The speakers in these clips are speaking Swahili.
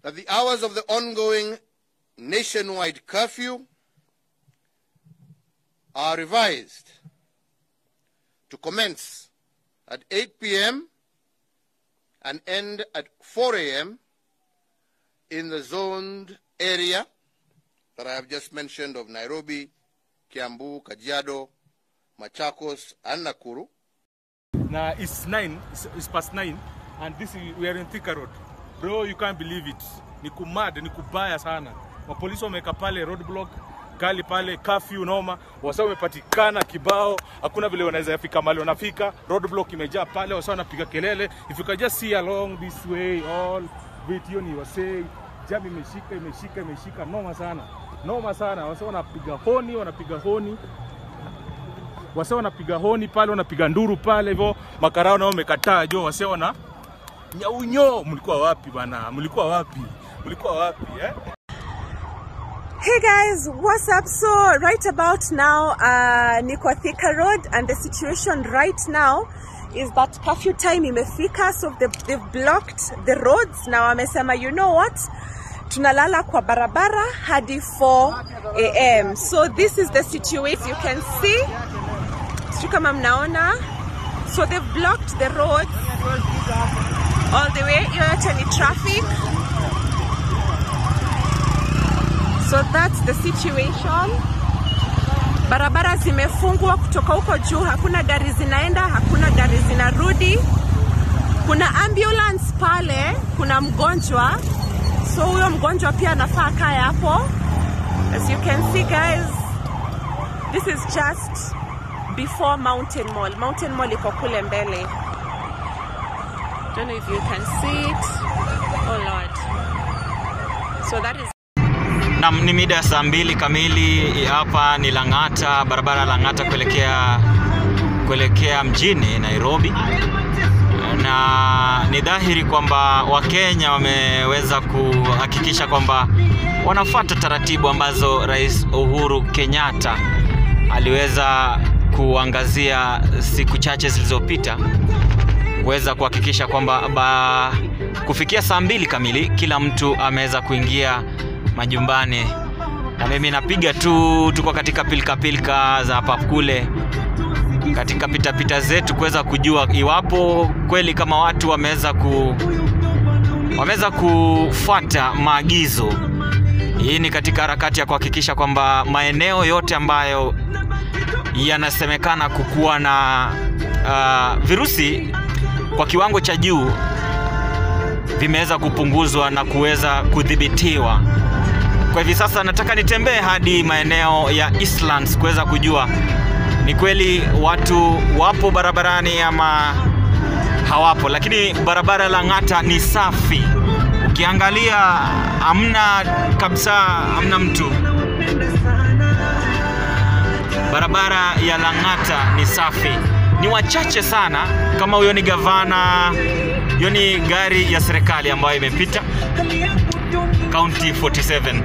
that the hours of the ongoing nationwide curfew are revised to commence at 8 p.m. and end at 4 a.m. in the zoned area that I have just mentioned of Nairobi, Kiambu, Kajiado, Machakos, and Nakuru. Now it's nine, it's, it's past nine, and this is, we are in Thika Road. Bro, you can't believe it. Ni kumad, ni kubaya sana. Mapolisi wameweka pale roadblock kali pale curfew noma, wasa wamepatikana kibao, hakuna vile wanaweza fika mahali wanafika. Roadblock imejaa pale, wasa wanapiga kelele. If you can just see along this way all video ni wasei, jam imeshika imeshika imeshika, noma sana, noma sana. Wasa wanapiga honi, wanapiga honi wase wanapiga honi pale, wanapiga nduru pale hivyo, makarao nao wamekataa jo, wase wana nyaunyo. Mlikuwa wapi bana? Mlikuwa wapi? Mlikuwa wapi eh? Hey guys, what's up? So right about now, uh, niko Thika Road and the situation right now is that curfew time imefika so they've, they've blocked the roads na wamesema you know what tunalala kwa barabara hadi 4 am so this is the situation you can see sijui kama mnaona so they've blocked the roads all the way hiyo yote ni traffic So that's the situation. Barabara zimefungwa kutoka huko juu, hakuna gari zinaenda, hakuna gari zinarudi. Kuna ambulance pale, kuna mgonjwa, so huyo mgonjwa pia anafaa kae hapo. As you can see guys, this is just before Mountain Mall. Mountain Mall iko kule mbele. Don't know if you can see it. Oh Lord. So that is Na ni mida ya saa mbili kamili. Hapa ni Lang'ata, barabara Lang'ata kuelekea kuelekea mjini Nairobi, na ni dhahiri kwamba Wakenya wameweza kuhakikisha kwamba wanafuata taratibu ambazo Rais Uhuru Kenyatta aliweza kuangazia siku chache zilizopita kuweza kuhakikisha kwamba ba, kufikia saa mbili kamili kila mtu ameweza kuingia majumbani, na mimi napiga tu, tuko katika pilika pilika za hapa kule, katika pitapita zetu kuweza kujua iwapo kweli kama watu wameweza ku wameweza kufuata maagizo. Hii ni katika harakati ya kuhakikisha kwamba maeneo yote ambayo yanasemekana kukuwa na uh, virusi kwa kiwango cha juu vimeweza kupunguzwa na kuweza kudhibitiwa. Kwa hivi sasa nataka nitembee hadi maeneo ya Eastlands kuweza kujua ni kweli watu wapo barabarani ama hawapo, lakini barabara la Ng'ata ni safi. Ukiangalia hamna kabisa, hamna mtu. Barabara ya Lang'ata ni safi, ni wachache sana. Kama huyo ni gavana, hiyo ni gari ya serikali ambayo imepita County 47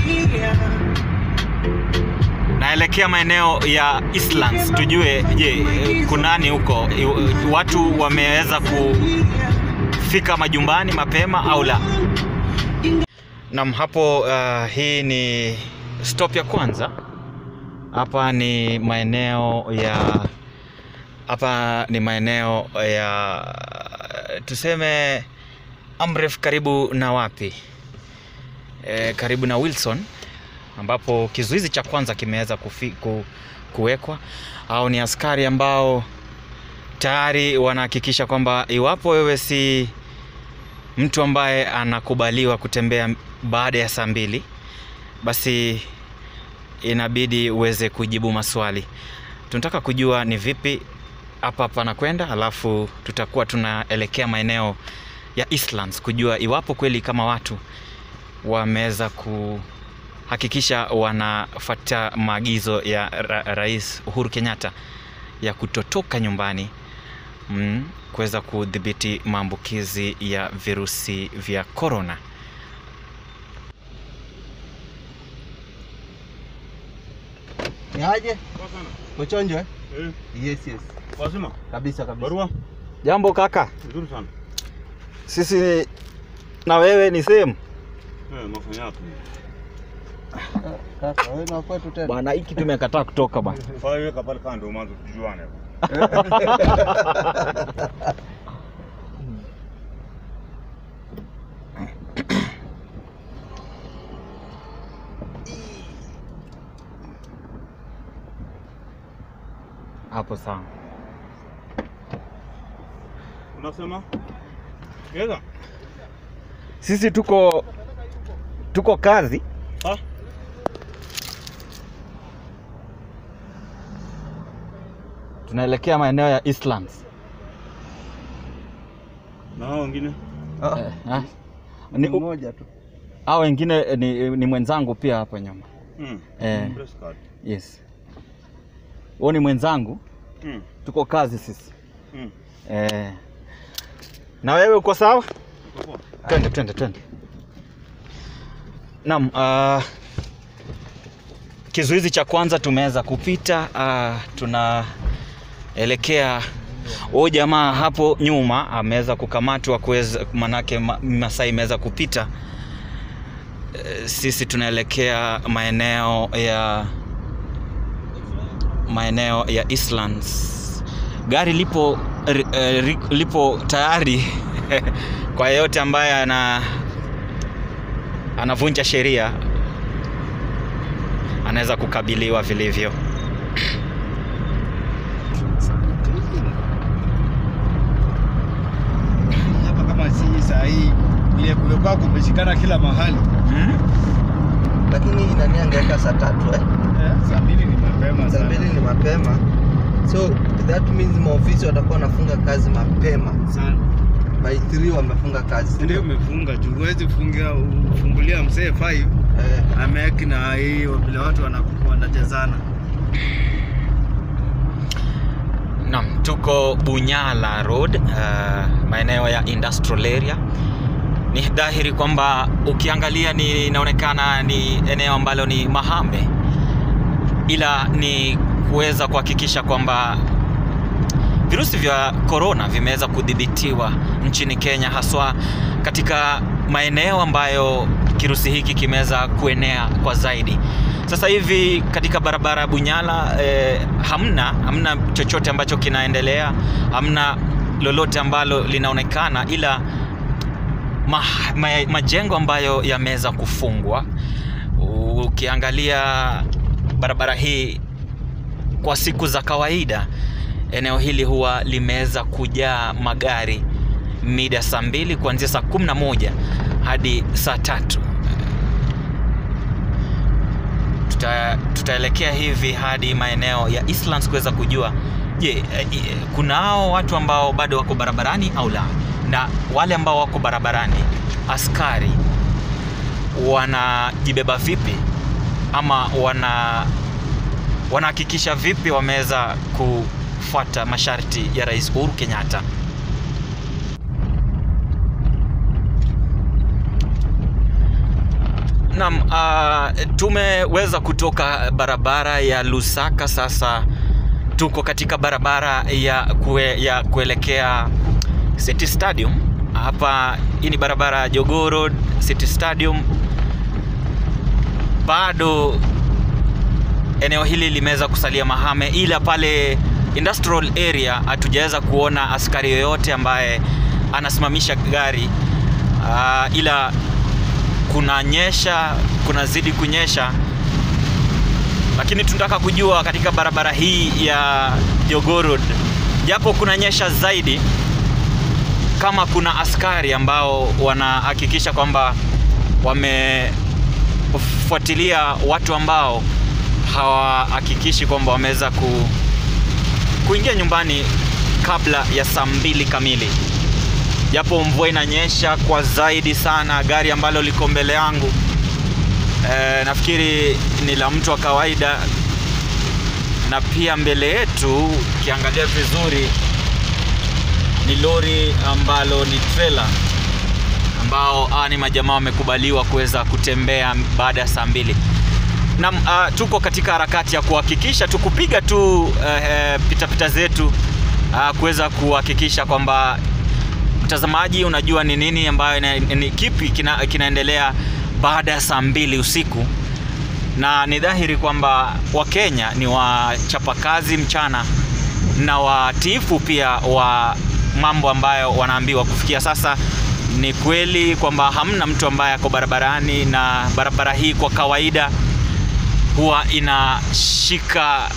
naelekea maeneo ya Eastlands, tujue je, kunani huko, I- watu wameweza kufika majumbani mapema au la? Nam, hapo uh, hii ni stop ya kwanza. Hapa ni maeneo ya hapa ni maeneo ya tuseme Amref, karibu na wapi? E, karibu na Wilson ambapo kizuizi cha kwanza kimeweza kufi- ku, kuwekwa au ni askari ambao tayari wanahakikisha kwamba iwapo wewe si mtu ambaye anakubaliwa kutembea baada ya saa mbili basi inabidi uweze kujibu maswali. Tunataka kujua ni vipi hapa panakwenda, alafu tutakuwa tunaelekea maeneo ya Eastlands kujua iwapo kweli kama watu wameweza kuhakikisha wanafuata maagizo ya ra Rais Uhuru Kenyatta ya kutotoka nyumbani mm, kuweza kudhibiti maambukizi ya virusi vya korona. Ni aje? Kuchonjwa? Eh, Yes, yes. wazima Kabisa kabisa. barua Jambo kaka, nzuri sana sisi na wewe ni same. Kaka, wewe na kwetu tena. Bwana, hiki tumekataa kutoka bwana. Weka pale kando mwanzo tujuane. Hapo sawa. Unasema? Geza? Sisi tuko tuko kazi. Ha? Tunaelekea maeneo ya Eastlands. Na hao wengine? Ah, Eh, ah. ni Ni, mmoja tu. hao wengine eh, ni, ni mwenzangu pia hapo nyuma. Mm. Eh, Press card. yes. Huo ni mwenzangu, Mm. tuko kazi sisi. Mm. Eh. Na wewe uko sawa? Uko poa? Twende, twende, twende. Naam, uh, kizuizi cha kwanza tumeweza kupita. Uh, tunaelekea huyu jamaa hapo nyuma ameweza kukamatwa kuweza, manake ma, masaa imeweza kupita. Eh, Sisi tunaelekea maeneo ya maeneo ya Eastlands. Gari lipo ri- eh, ri- lipo tayari kwa yeyote ambaye ana anavunja sheria anaweza kukabiliwa vilivyo. Hapa kama si saa hii ile kulikuwa kumeshikana kila mahali. lakini nani angeweka saa tatu eh? Saa mbili ni mapema saa mbili ni mapema so that means maofisi watakuwa wanafunga kazi mapema sana. by 3 wamefunga kazi Ndio umefunga juu huwezi fungia ufungulia mzee 5 eh, ameki na hiyo vile watu wanakuwa wanajazana. Naam, tuko Bunyala Road, uh, maeneo ya industrial area. Ni dhahiri kwamba ukiangalia ni inaonekana ni eneo ambalo ni mahame, ila ni kuweza kuhakikisha kwamba virusi vya korona vimeweza kudhibitiwa nchini Kenya, haswa katika maeneo ambayo kirusi hiki kimeweza kuenea kwa zaidi. Sasa hivi katika barabara ya Bunyala eh, hamna hamna chochote ambacho kinaendelea, hamna lolote ambalo linaonekana, ila ma, ma, majengo ambayo yameweza kufungwa. Ukiangalia barabara hii kwa siku za kawaida, eneo hili huwa limeweza kujaa magari mida saa mbili kuanzia saa kumi na moja hadi saa tatu tuta, tutaelekea hivi hadi maeneo ya Eastlands kuweza kujua je, eh, eh, kunao watu ambao bado wako barabarani au la, na wale ambao wako barabarani, askari wanajibeba vipi ama wana wanahakikisha vipi wameweza kufuata masharti ya Rais Uhuru Kenyatta. Naam, uh, tumeweza kutoka barabara ya Lusaka, sasa tuko katika barabara ya, kue, ya kuelekea City Stadium. Hapa hii ni barabara ya Jogoo Road, City Stadium. Bado eneo hili limeweza kusalia mahame, ila pale industrial area hatujaweza kuona askari yoyote ambaye anasimamisha gari uh, ila kunanyesha, kunazidi kunyesha, lakini tunataka kujua katika barabara hii ya Jogoo Road, japo kunanyesha zaidi, kama kuna askari ambao wanahakikisha kwamba wamefuatilia watu ambao hawahakikishi kwamba wameweza ku, kuingia nyumbani kabla ya saa mbili kamili japo mvua inanyesha kwa zaidi sana. Gari ambalo liko mbele yangu e, nafikiri ni la mtu wa kawaida, na pia mbele yetu ukiangalia vizuri ni lori ambalo ni trailer ambao ah, ni majamaa wamekubaliwa kuweza kutembea baada ya saa mbili. Naam, uh, tuko katika harakati ya kuhakikisha tukupiga tu uh, pitapita zetu uh, kuweza kuhakikisha kwamba mtazamaji unajua ni nini ambayo ina, ni kipi kina, kinaendelea baada ya saa mbili usiku, na ni dhahiri kwamba Wakenya ni wachapakazi mchana na watiifu pia wa mambo ambayo wanaambiwa. Kufikia sasa ni kweli kwamba hamna mtu ambaye ako barabarani, na barabara hii kwa kawaida huwa inashika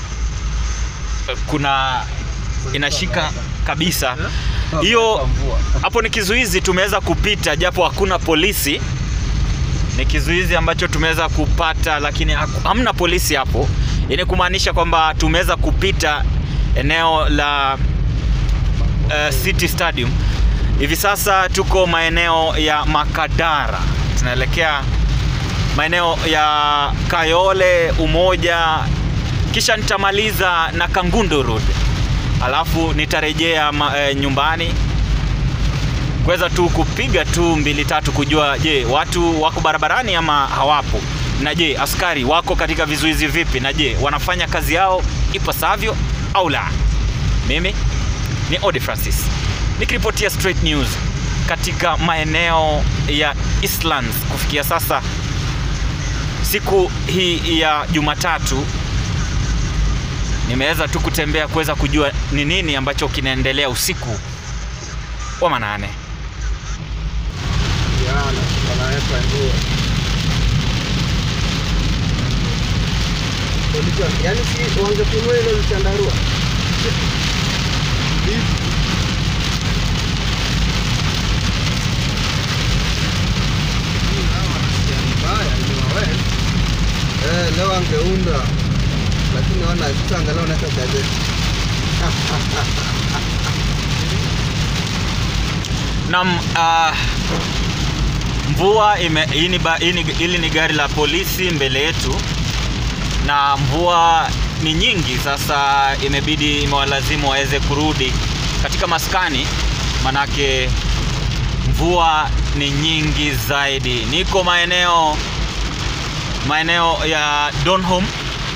kuna inashika kabisa hiyo hapo ni kizuizi tumeweza kupita japo hakuna polisi ni kizuizi ambacho tumeweza kupata lakini haku- hamna polisi hapo ini kumaanisha kwamba tumeweza kupita eneo la uh, city stadium hivi sasa tuko maeneo ya makadara tunaelekea maeneo ya kayole umoja kisha nitamaliza na kangundo road alafu nitarejea ma, e, nyumbani kuweza tu kupiga tu mbili tatu kujua je watu wako barabarani ama hawapo na je askari wako katika vizuizi vipi na je wanafanya kazi yao ipasavyo au la mimi ni odi francis nikiripotia straight news katika maeneo ya Eastlands kufikia sasa siku hii ya jumatatu nimeweza tu kutembea kuweza kujua ni nini ambacho kinaendelea usiku wa manane Yana, wanaweka nguo. Polisi, yaani si wangefunua ile mchandarua. Eh, leo angeunda lakini wana sasa angalau naweka gazeti. nam uh, mvua ime, hii ni ba- hii ni- hili ni gari la polisi mbele yetu na mvua ni nyingi sasa imebidi imewalazimu waweze kurudi katika maskani manake mvua ni nyingi zaidi niko maeneo maeneo ya Donholm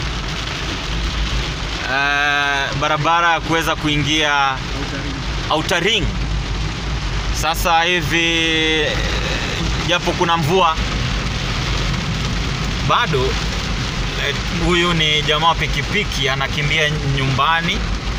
uh, barabara ya kuweza kuingia Outer Ring sasa hivi eh, japo kuna mvua bado eh, huyu ni jamaa wa pikipiki anakimbia nyumbani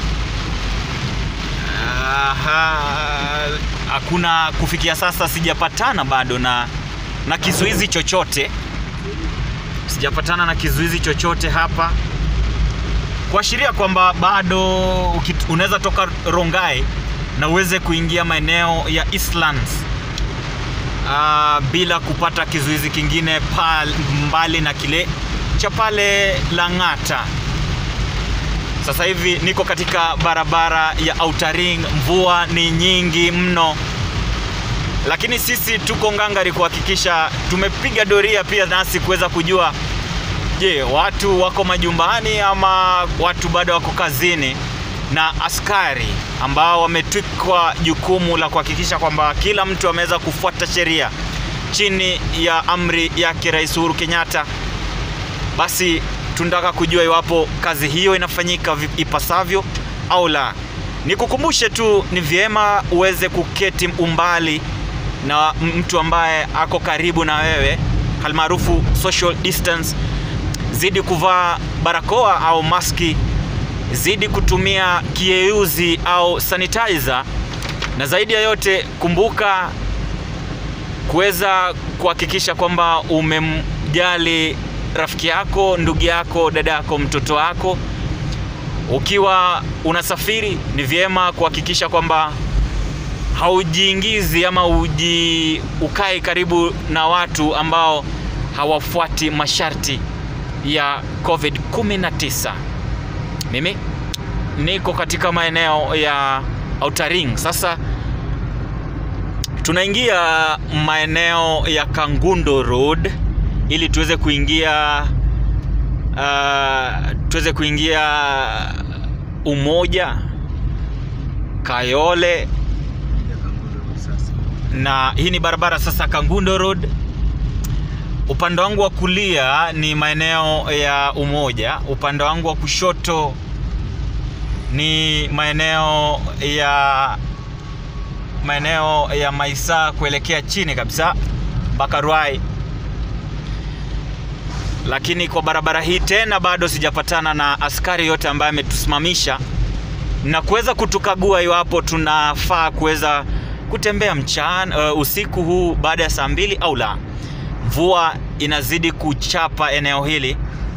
Aha, hakuna kufikia sasa sijapatana bado na na kizuizi chochote sijapatana na kizuizi chochote hapa kuashiria kwamba bado ukit- unaweza toka Rongai na uweze kuingia maeneo ya Eastlands uh, bila kupata kizuizi kingine pal, mbali na kile cha pale Lang'ata. Sasa hivi niko katika barabara ya Outer Ring, mvua ni nyingi mno, lakini sisi tuko ngangari kuhakikisha tumepiga doria pia nasi kuweza kujua je, watu wako majumbani ama watu bado wako kazini, na askari ambao wametwikwa jukumu la kuhakikisha kwamba kila mtu ameweza kufuata sheria chini ya amri yake Rais Uhuru Kenyatta. Basi tunataka kujua iwapo kazi hiyo inafanyika vi- ipasavyo au la. Nikukumbushe tu, ni vyema uweze kuketi umbali na mtu ambaye ako karibu na wewe, halmaarufu social distance zidi kuvaa barakoa au maski, zidi kutumia kiyeyuzi au sanitizer, na zaidi ya yote kumbuka kuweza kuhakikisha kwamba umemjali rafiki yako, ndugu yako, dada yako, mtoto wako. Ukiwa unasafiri, ni vyema kuhakikisha kwamba haujiingizi ama uji ukai karibu na watu ambao hawafuati masharti ya COVID-19. Mimi niko katika maeneo ya Outer Ring. Sasa tunaingia maeneo ya Kangundo Road ili tuweze kuingia uh, tuweze kuingia Umoja, Kayole na hii ni barabara sasa Kangundo Road. Upande wangu wa kulia ni maeneo ya Umoja, upande wangu wa kushoto ni maeneo ya maeneo ya Maisa kuelekea chini kabisa mpaka Ruai. lakini kwa barabara hii tena bado sijapatana na askari yote ambaye ametusimamisha na kuweza kutukagua iwapo tunafaa kuweza kutembea mchana uh, usiku huu baada ya saa mbili au la. Mvua inazidi kuchapa eneo hili.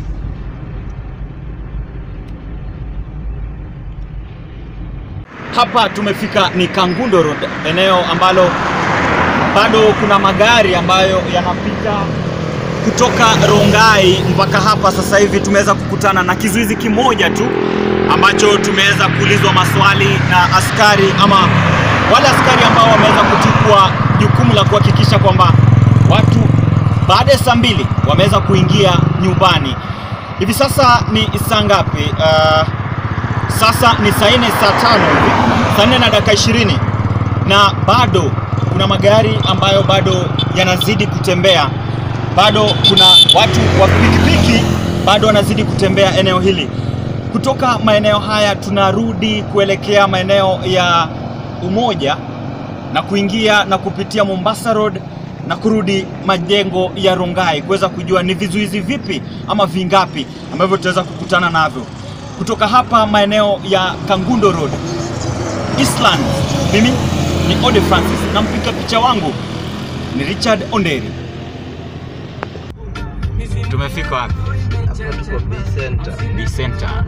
Hapa tumefika ni Kangundo Road, eneo ambalo bado kuna magari ambayo yanapita kutoka Rongai mpaka hapa. Sasa hivi tumeweza kukutana na kizuizi kimoja tu ambacho tumeweza kuulizwa maswali na askari ama wale askari ambao wameweza kuchukua jukumu la kuhakikisha kwamba watu baada ya saa mbili wameweza kuingia nyumbani. Hivi sasa ni saa ngapi? Uh, sasa ni saa nne saa tano hivi, saa nne na dakika ishirini na bado kuna magari ambayo bado yanazidi kutembea, bado kuna watu wa pikipiki bado wanazidi kutembea eneo hili. Kutoka maeneo haya tunarudi kuelekea maeneo ya Umoja na kuingia na kupitia Mombasa Road na kurudi majengo ya Rongai kuweza kujua ni vizuizi vipi ama vingapi ambavyo tutaweza kukutana navyo kutoka hapa maeneo ya Kangundo Road Eastland. Mimi ni Ode Francis na mpiga picha wangu ni Richard Onderi. Tumefika wapi? Hapa tuko B Center. B Center.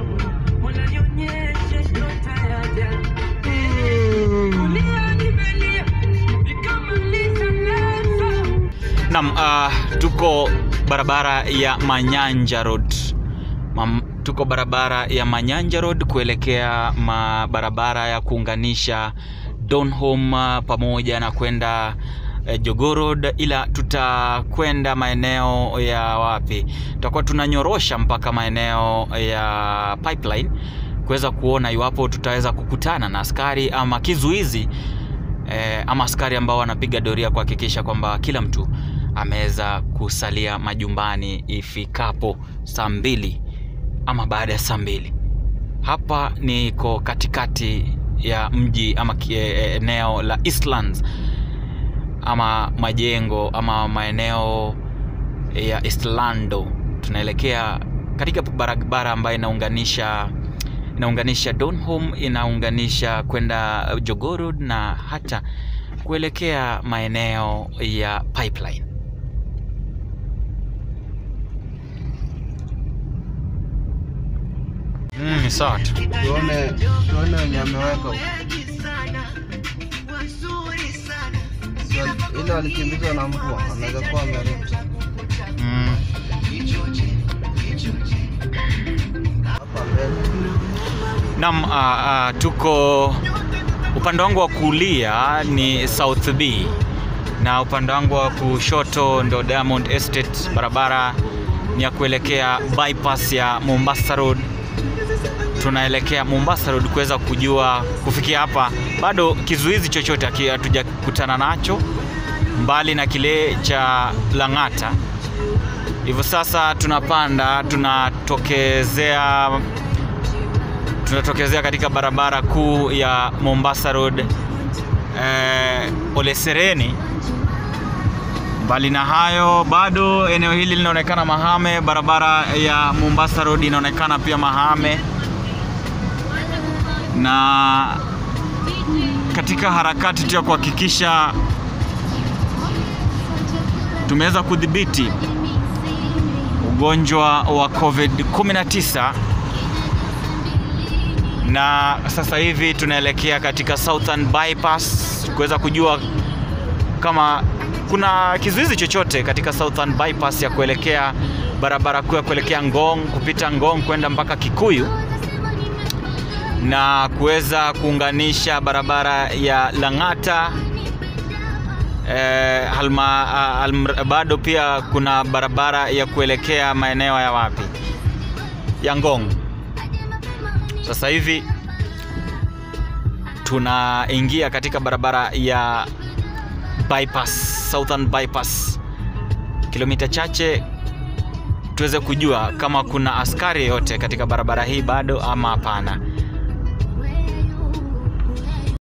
Naam, uh, tuko barabara ya Manyanja Road. Mam, tuko barabara ya Manyanja Road kuelekea ma barabara ya kuunganisha Donholm uh, pamoja na kwenda eh, Jogoo Road, ila tutakwenda maeneo ya wapi? Tutakuwa tunanyorosha mpaka maeneo ya Pipeline kuweza kuona iwapo tutaweza kukutana na askari ama kizuizi eh, ama askari ambao wanapiga doria kuhakikisha kwamba kila mtu ameweza kusalia majumbani ifikapo saa mbili ama baada ya saa mbili. Hapa niko katikati ya mji ama kie- eneo la Eastlands ama majengo ama maeneo ya Eastlando. Tunaelekea katika barabara ambayo inaunganisha inaunganisha Donholm, inaunganisha kwenda Jogoo Road na hata kuelekea maeneo ya Pipeline. Mm, ni sawa tu. Tuone tuone wenye ameweka huko. Si wali- Ile walikimbizwa na mvua, wanaweza kuwa wamerudi. Mm. Hapa mbele. Naam, uh, uh, tuko upande wangu wa kulia ni South B na upande wangu wa kushoto ndo Diamond Estate. Barabara ni ya kuelekea bypass ya Mombasa Road. Tunaelekea Mombasa Road kuweza kujua kufikia hapa, bado kizuizi chochote haki- hatujakutana nacho mbali na kile cha Lang'ata. Hivyo sasa tunapanda, tunatokezea tunatokezea katika barabara kuu ya Mombasa Road eh, Ole Sereni. Mbali na hayo, bado eneo hili linaonekana mahame. Barabara ya Mombasa Road inaonekana pia mahame, na katika harakati tu ya kuhakikisha tumeweza kudhibiti ugonjwa wa COVID-19 na sasa hivi tunaelekea katika Southern Bypass kuweza kujua kama kuna kizuizi chochote katika Southern Bypass ya kuelekea barabara kuu ya kuelekea Ngong, kupita Ngong kwenda mpaka Kikuyu na kuweza kuunganisha barabara ya Lang'ata eh, halma, ah, alm- bado pia kuna barabara ya kuelekea maeneo ya wapi ya Ngong. Sasa hivi tunaingia katika barabara ya bypass, Southern bypass, kilomita chache tuweze kujua kama kuna askari yote katika barabara hii bado ama hapana.